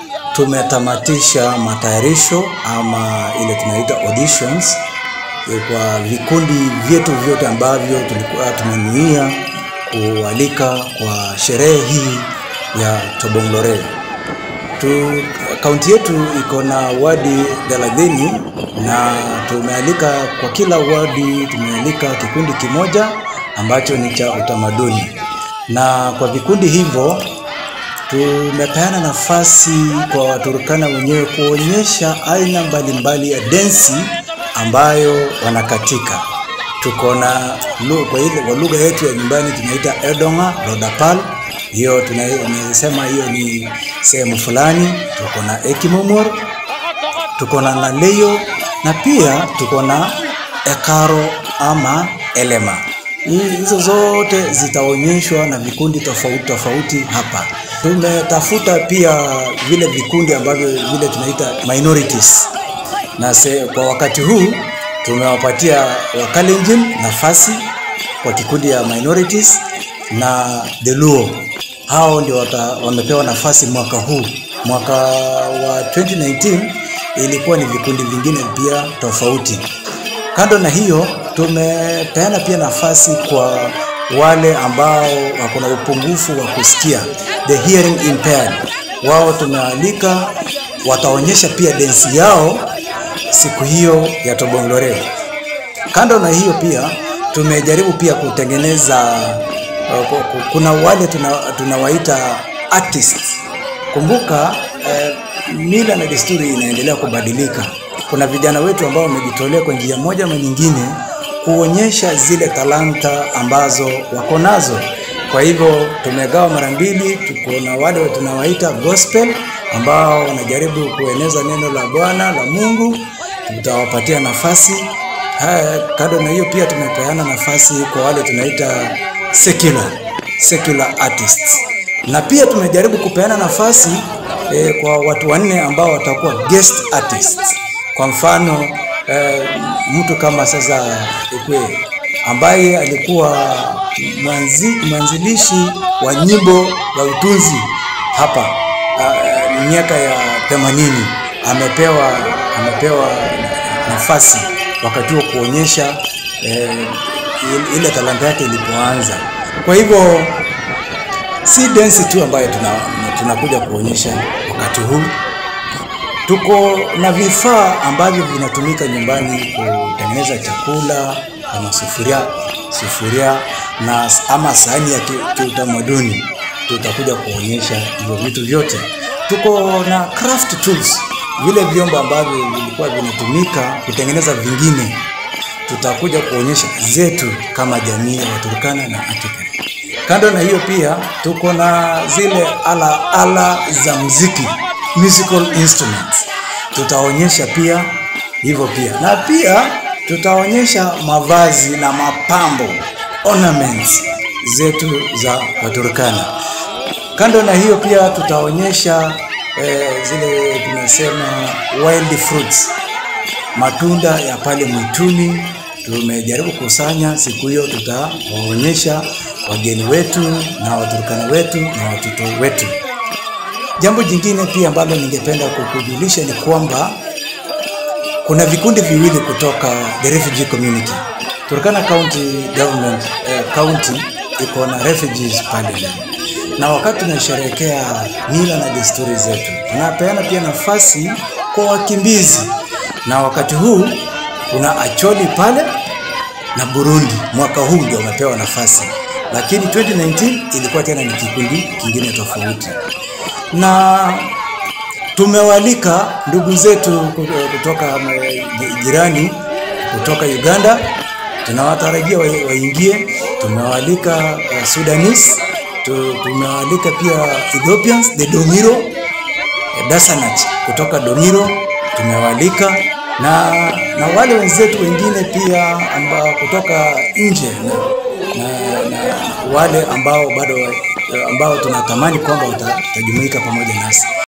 tumetamatisha matayarisho ama ile tunaita auditions eh, kwa vikundi vyetu vyote ambavyo tulikuwa tumenuia kualika kwa sherehe hii ya Tobong'lore. Tu, kaunti yetu iko na wadi thelathini na tumealika kwa kila wadi tumealika kikundi kimoja ambacho ni cha utamaduni, na kwa vikundi hivyo tumepeana nafasi kwa Waturkana wenyewe kuonyesha aina mbalimbali ya densi ambayo wanakatika. Tuko na lu- kwa ile kwa lugha yetu ya nyumbani tunaita Edonga Lodapal, hiyo tunasema hiyo ni sehemu fulani. Tuko na Ekimomor, tuko na Naleyo na pia tuko na Ekaro ama Elema. Hii- Hizo zote zitaonyeshwa na vikundi tofauti tofauti hapa. Tumetafuta pia vile vikundi ambavyo vile tunaita minorities, na se, kwa wakati huu tumewapatia Wakalenjin nafasi kwa kikundi ya minorities na the Luo. Hao ndio wata- wamepewa nafasi mwaka huu. Mwaka wa 2019 ilikuwa ni vikundi vingine pia tofauti. Kando na hiyo, tumepeana pia nafasi kwa wale ambao wako na upungufu wa kusikia, the hearing impaired. Wao tumealika, wataonyesha pia densi yao siku hiyo ya Tobong'lore. Kando na hiyo pia tumejaribu pia kutengeneza uh, ku- ku- kuna wale tuna, tunawaita artists. Kumbuka eh, mila na desturi inaendelea kubadilika. Kuna vijana wetu ambao wamejitolea kwa njia moja ama nyingine kuonyesha zile talanta ambazo wako nazo. Kwa hivyo tumegawa mara mbili, tuko na wale tunawaita gospel ambao wanajaribu kueneza neno la Bwana la Mungu, tutawapatia nafasi. Haya, kando na hiyo pia tumepeana nafasi kwa wale tunaita secular, secular artists, na pia tumejaribu kupeana nafasi eh, kwa watu wanne ambao watakuwa guest artists. Kwa mfano eh, mtu kama sasa Ekwe ambaye alikuwa mwanzi, mwanzilishi wa nyimbo za utunzi hapa uh, miaka ya 80 amepewa amepewa nafasi wakati huo kuonyesha eh, il- ile talanta yake ilipoanza. Kwa hivyo si densi tu ambayo tuna, tunakuja kuonyesha wakati huu tuko na vifaa ambavyo vinatumika nyumbani kutengeneza chakula kama sufuria sufuria na ama sahani ya ki- kiutamaduni. Tutakuja kuonyesha hivyo vitu vyote. Tuko na craft tools, vile vyombo ambavyo vilikuwa vinatumika kutengeneza vingine. Tutakuja kuonyesha zetu kama jamii ya Waturkana na Afrika. Kando na hiyo pia tuko na zile ala ala za muziki, musical instruments. Tutaonyesha pia hivyo pia, na pia tutaonyesha mavazi na mapambo ornaments zetu za Waturkana. Kando na hiyo pia tutaonyesha eh, zile tunasema wild fruits matunda ya pale mwituni tumejaribu kusanya siku hiyo, tutawaonyesha wageni wetu na Waturkana wetu na watoto wetu. Jambo jingine pia ambalo ningependa kukujulisha ni kwamba kuna vikundi viwili kutoka the refugee community. Turkana County Government eh, county iko na refugees pale ndani, na wakati tunasherehekea mila na desturi zetu, tunapeana pia nafasi kwa wakimbizi, na wakati huu kuna Acholi pale na Burundi. Mwaka huu ndio wamepewa nafasi, lakini 2019 ilikuwa tena ni kikundi kingine tofauti na tumewalika ndugu zetu kutoka eh, jirani kutoka Uganda, tunawatarajia wa- waingie. Tumewalika uh, Sudanese, tu- tumewalika pia Ethiopians, the Domiro eh, Dasanach kutoka Domiro tumewalika na, na wale wenzetu wengine pia amba, kutoka nje na, na, na wale ambao bado eh, ambao tunatamani kwamba wata- watajumuika pamoja nasi.